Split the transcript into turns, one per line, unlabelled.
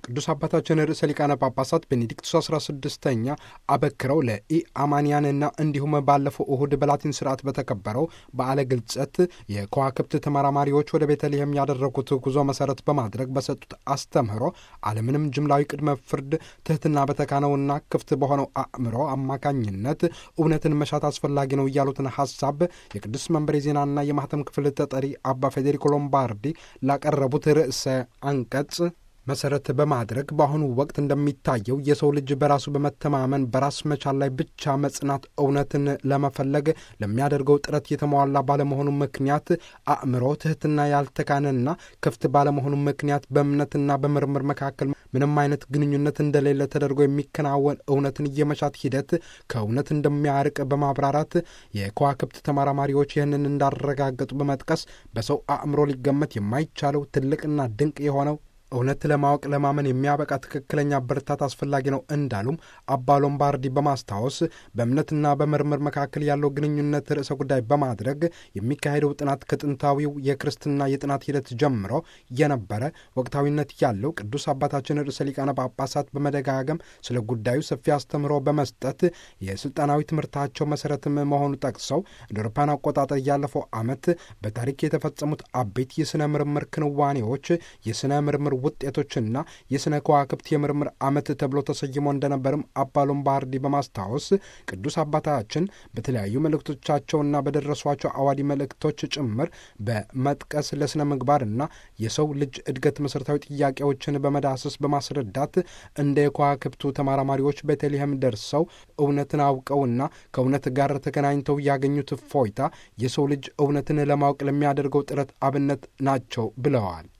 ቅዱስ አባታችን ርዕሰ ሊቃነ ጳጳሳት ቤኔዲክቱስ 16ኛ አበክረው ለኢአማንያንና እንዲሁም ባለፈው እሁድ በላቲን ስርዓት በተከበረው በዓለ ግልጸት የከዋክብት ተመራማሪዎች ወደ ቤተልሔም ያደረጉት ጉዞ መሰረት በማድረግ በሰጡት አስተምህሮ ዓለምንም ጅምላዊ ቅድመ ፍርድ ትህትና በተካነውና ክፍት በሆነው አእምሮ አማካኝነት እውነትን መሻት አስፈላጊ ነው እያሉትን ሀሳብ የቅዱስ መንበር የዜናና የማህተም ክፍል ተጠሪ አባ ፌዴሪኮ ሎምባርዲ ላቀረቡት ርዕሰ አንቀጽ መሰረት በማድረግ በአሁኑ ወቅት እንደሚታየው የሰው ልጅ በራሱ በመተማመን በራስ መቻል ላይ ብቻ መጽናት እውነትን ለመፈለግ ለሚያደርገው ጥረት የተሟላ ባለመሆኑ ምክንያት አእምሮ ትህትና ያልተካነና ክፍት ባለመሆኑ ምክንያት በእምነትና በምርምር መካከል ምንም አይነት ግንኙነት እንደሌለ ተደርጎ የሚከናወን እውነትን የመሻት ሂደት ከእውነት እንደሚያርቅ በማብራራት የከዋክብት ተመራማሪዎች ይህንን እንዳረጋገጡ በመጥቀስ በሰው አእምሮ ሊገመት የማይቻለው ትልቅና ድንቅ የሆነው እውነት ለማወቅ ለማመን የሚያበቃ ትክክለኛ ብርታት አስፈላጊ ነው እንዳሉም አባ ሎምባርዲ በማስታወስ በእምነትና በምርምር መካከል ያለው ግንኙነት ርዕሰ ጉዳይ በማድረግ የሚካሄደው ጥናት ከጥንታዊው የክርስትና የጥናት ሂደት ጀምሮ የነበረ ወቅታዊነት ያለው ቅዱስ አባታችን ርዕሰ ሊቃነ ጳጳሳት በመደጋገም ስለ ጉዳዩ ሰፊ አስተምህሮ በመስጠት የስልጣናዊ ትምህርታቸው መሰረትም መሆኑ ጠቅሰው እንደ አውሮፓውያን አቆጣጠር ያለፈው ዓመት በታሪክ የተፈጸሙት አበይት የሥነ ምርምር ክንዋኔዎች የሥነ ምርምር ውጤቶችና የሥነ ከዋክብት የምርምር ዓመት ተብሎ ተሰይሞ እንደነበርም አባ ሎምባርዲ በማስታወስ ቅዱስ አባታችን በተለያዩ መልእክቶቻቸውና በደረሷቸው አዋዲ መልእክቶች ጭምር በመጥቀስ ለሥነ ምግባርና የሰው ልጅ እድገት መሠረታዊ ጥያቄዎችን በመዳሰስ በማስረዳት እንደ የከዋክብቱ ተመራማሪዎች ቤተልሔም ደርሰው እውነትን አውቀውና ከእውነት ጋር ተገናኝተው ያገኙት እፎይታ የሰው ልጅ እውነትን ለማወቅ ለሚያደርገው ጥረት አብነት ናቸው ብለዋል።